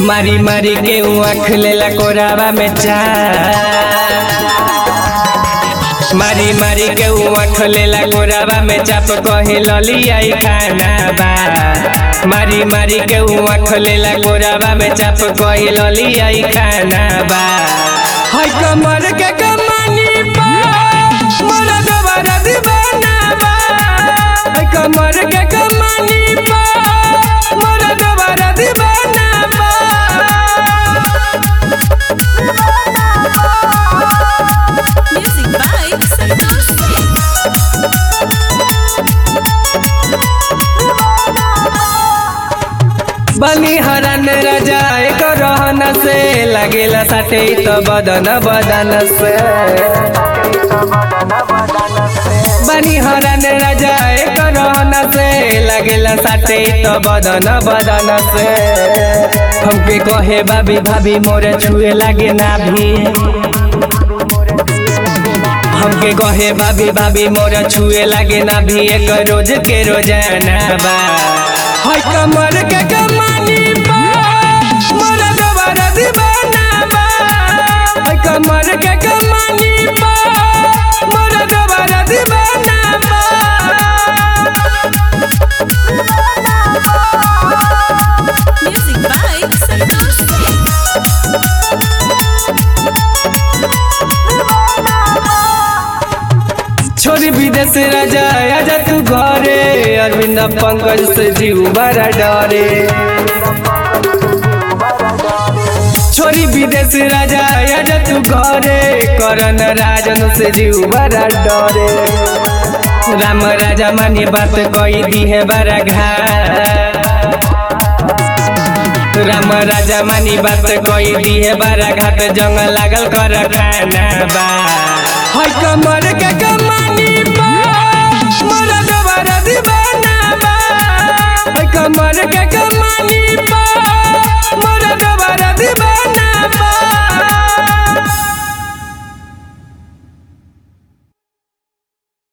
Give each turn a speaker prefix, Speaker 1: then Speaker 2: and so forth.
Speaker 1: मारी मारी के आँख लेला कोरावा में चार मारी मारी के आँख लेला कोरावा में चाप कहे ललियाई खाना बा मारी मारी के आँख लेला कोरावा में चाप कहे ललियाई खाना बा हाय कमर के कमानी बा मोरा दोबारा दीवाना बा हाय कमर के कमानी बा मोरा दोबारा दीवाना बा
Speaker 2: Music by Santosh Singh.
Speaker 1: बनी हरन राजा एक रहन से लगेला साथे तो बदन बदन से बनी हरन राजा एक रहन से लगेला साथे तो बदन बदन से हमके कहे भाभी भाभी मोरे छुए लागे ना भी हमके कहे भाभी भाभी मोरा छुए लागे ना भी एक रोज के रोजाना बा हाय कमर के कमानी बा मोरा दोबारा दीवाना बा हाय कमर के कमानी बा मोरा दोबारा दीवाना बा
Speaker 2: Music by Santosh Singh.
Speaker 1: छोरी विदेश राजा आजा तू घरे अरविंद पंकज से जीव बड़ा डरे छोरी विदेश राजा आजा तू घरे करण राजन से जीव बड़ा डरे राम राजा मानी बात कही दी है बड़ा घाट राम राजा मानी बात कही दी है बड़ा घाट जंग लागल कर खाना बा हाय कमर के कमानी बा मोरा दोबारा दीवाना बा हाय कमर के कमानी बा मोरा दोबारा दीवाना बा